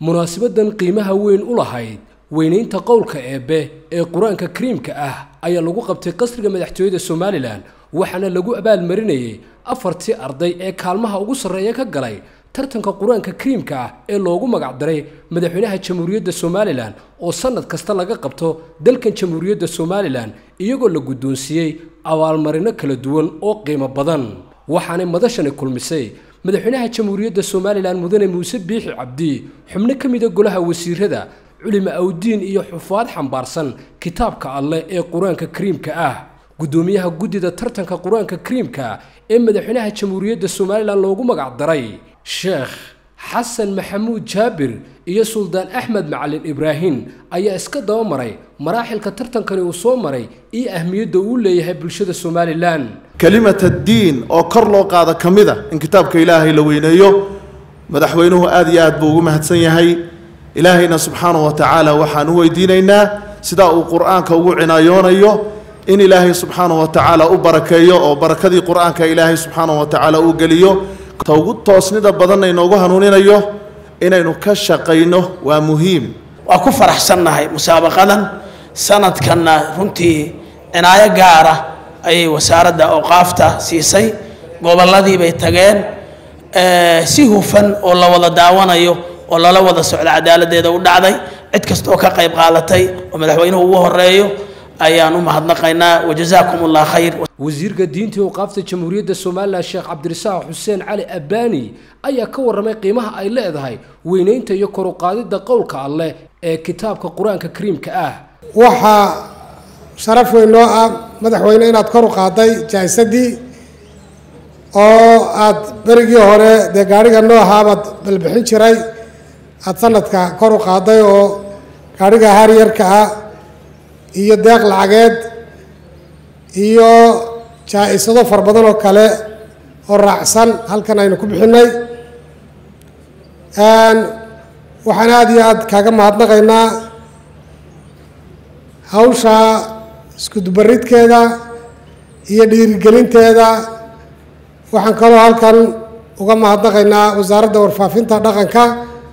munaasabadan qiimaha weyn u lahayd weynaynta qowlka eebbe ee qur-aanka kariimka ah ayaa lagu qabtay qasriga madaxtooyada somalilan waxaana lagu abaalmarinayay afartii arday ee kaalmaha ugu sarreeya ka galay tartanka qur-aanka kariimka ah ee loogu magacdaray madaxweynaha jamhuuriyadda somalilan oo sannad kasta laga qabto dalkan jamhuuriyadda somalilan iyagoo la guddoonsiiyey abaalmarino kala duwan oo qiimo badan waxaanay madashani kulmisay madaxweynaha jamhuuriyadda somalilan mudane muuse biixi cabdi xubno ka mida golaha wasiirada culimo awdiin iyo xufaad xambaarsan kitaabka alleh ee qur-aanka kariimka ah guddoomiyaha guddida tartanka qur-aanka kariimka ee madaxweynaha jamhuuriyadda somalilan loogu magacdaray sheekh xasan maxamuud jaabir iyo suldaan axmed macalin ibraahim ayaa iska daba maray maraaxilka tartankani uu soo maray iyo ahmiyadda uu leeyahay bulshada somalilan kelimat addiin oo kor loo qaado ka mid a in kitaabka ilaahay la weyneeyo madaxweynuhu aad iyo aad buu ugu mahadsan yahay ilaahayna subxaanahu wa tacaala waxaan u weydiinaynaa sidaa uu qur-aanka ugu cinayoonayo in ilaahay subxaanahu wa tacaala u barakeeyo oo barakadii qur-aanka ilaahay subxaanahu wa tacaala uu geliyo ta ugu toosnida badanna inoogu hanuuninayo inaynu ka shaqayno waa muhiim waa ku faraxsannahay musaabaqadan sanadkanna runtii cinaayo gaara ayay wasaaradda awqaafta siisay gobolladii bay tageen si hufan oo la wada daawanayo oo lala wada socda cadaaladdeeda u dhacday cid kastaoo ka qayb qaadatay oo madaxweynuhu ugu horeeyo ayaan u mahadnaqaynaa wajazaakum allah khayr wasiirka diinta i awqaafta jamhuuriyadda somalilan sheekh cabdirasaaq xuseen cali abbaani ayaa ka warramay qiimaha ay leedahay weynaynta iyo kor u qaadidda qowlka alleh ee kitaabka qur-aanka kariimka ah waxaa sharaf weyn noo ah madaxweyne inaad kor u qaaday jaa'isadii oo aad berigii hore dee gaadhiga noohaabaad balbixin jiray aada sanadka kor u qaaday oo gaadhiga haryarka ah iyo deeq lacageed iyo jaa-isado fara badan oo kale oo raacsan halkan aynu ku bixinay waxaan aada iyo aada kaaga mahadnaqaynaa hawsha iskudubaridkeeda iyo dhiirigelinteeda waxaan kaloo halkan uga mahadnaqaynaa wasaaradda warfaafinta dhaqanka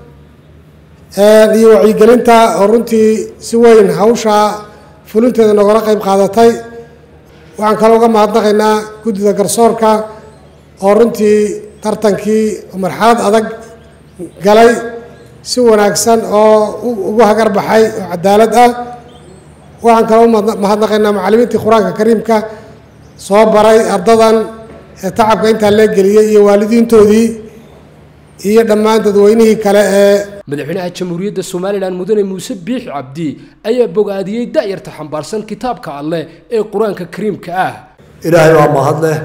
iyo wacyigelinta oo runtii si weyn hawsha fulinteeda nogala qayb qaadatay waxaan kaloo uga mahadnaqaynaa guddida garsoorka oo runtii tartankii marxalad adag galay si wanaagsan oo ugu hagar baxay oo cadaalad ah waxaan kaloo umahadnaqaynaa macallimiintii qur-aanka kariimka soo baray ardadan ee tacabka intaa lee geliyey iyo waalidiintoodii iyo dhammaan dadweynihii kale ee madaxweynaha jamhuuriyadda somalilan mudane muuse biixi cabdi ayaa bogaadiyey da'yarta xambaarsan kitaabka alleh ee qur-aanka kariimka ah ilaahay baa mahad leh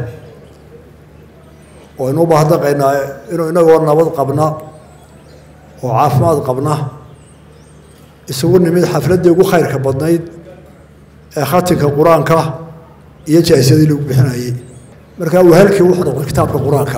waynu u mahadnaqaynaa inuu inagoo nabad qabna oo caafimaad qabna isugu nimid xafladdii ugu khayrka badnayd ee khatinka qur-aanka iyo jaa-isadii lagu bixinayay markaa wahalkii wuxuu noqday kitaabka qur-aanka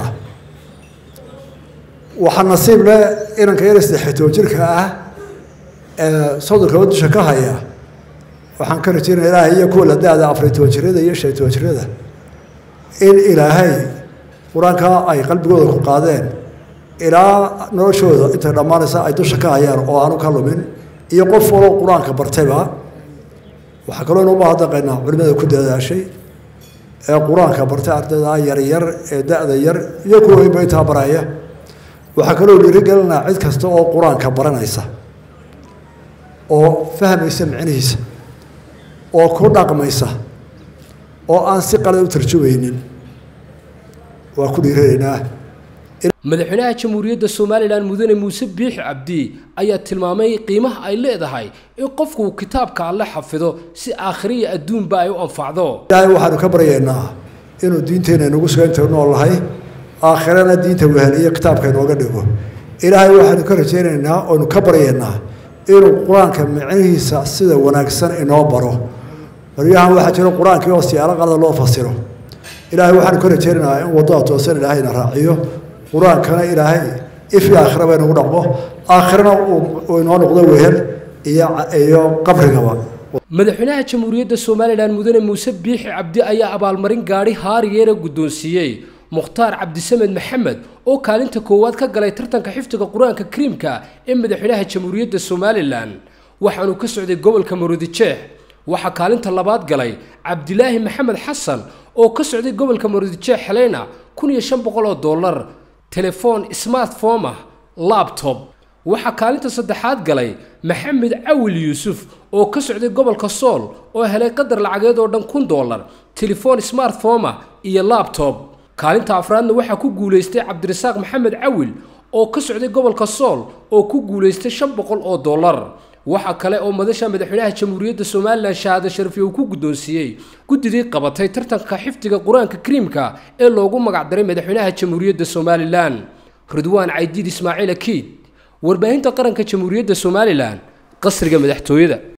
waxaa nasiib leh inanka yar saddexitoon jirka ah ee sodonka dusha ka haya waxaan ka rajeynaya ilaahay iyo kuwa la da-da afariy toban jirada iyo shan toban jirada in ilaahay qur-aanka ay qalbigooda ku qaadeen ilaa noloshooda intay dhammaanaysa ay dusha ka hayaan oo aanu ka lumin iyo qof waloo qur-aanka bartayba waxaa kaloo inuu mahadnaqaynaa culimada ku dadaashay ee qur-aanka bartay ardayda yaryar ee da-da yar iyo kuwa weynba intaa baraya waxaa kaloo dhiirigelinaa cid kasta oo qur-aanka baranaysa oo fahmaysa micnihiisa oo ku dhaqmaysa oo aan si qalad u tarjumaynin waa ku dhiiranaynaa madaxweynaha jamhuuriyadda somalilan mudane muuse biixi cabdi ayaa tilmaamay qiimaha ay leedahay in qofku kitaabka alle xafido si aakhiriya adduunba ay u anfacdo ilaahay waxaanu ka baryaynaa inuu diinteenna inagu suga intaynu noolahay aakhirana diinta wehel iyo kitaabka inooga dhigo ilaahay waxaanu ka rajaynaynaa oonu ka baryaynaa inuu qur-aanka micnihiisa sida wanaagsan inoo baro baryahan waxaa jiro qur-aankii oo siyaalo qalada loo fasiro ilaahay waxaanu ka rajaynaynaa in waddada toosan ilaahayna raaciyo qur-aankana ilaahay ifi aakhiraba inagu dhaqmo aakhirana uu inoo noqdo wehel iyo iyo qabrigaba madaxweynaha jamhuuriyadda somalilan mudane muuse biixi cabdi ayaa abaalmarin gaadhi haariyeera guddoonsiiyey mukhtaar cabdisamed maxamed oo kaalinta koowaad ka galay tartanka xifdiga qur-aanka kariimka ee madaxweynaha jamhuuriyadda somalilan waxaanuu ka socday gobolka maroodijeex waxaa kaalinta labaad galay cabdilaahi maxamed xasan oo ka socday gobolka maroodijeex xeleyna kun iyo shan boqol oo dollar telefoon smartphone ah labtob waxaa kaalinta saddexaad galay maxamed cawil yuusuf oo ka socday gobolka sool oo helay qadar lacageed oo dhan kun dollar telefoon smartphone ah iyo labtob kaalinta afraadna waxaa ku guulaystay cabdirasaaq maxamed cawil oo ka socday gobolka sool oo ku guulaystay shan boqol oo dollar waxaa kale oo madasha madaxweynaha jamhuuriyadda somalilan shahaado sharafi uu ku guddoonsiiyey guddidii qabatay tartanka xifdiga qur-aanka kariimka ee loogu magacdaray madaxweynaha jamhuuriyadda somalilan ridwaan caydiid ismaaciil akiid warbaahinta qaranka jamhuuriyadda somalilan qasriga madaxtooyada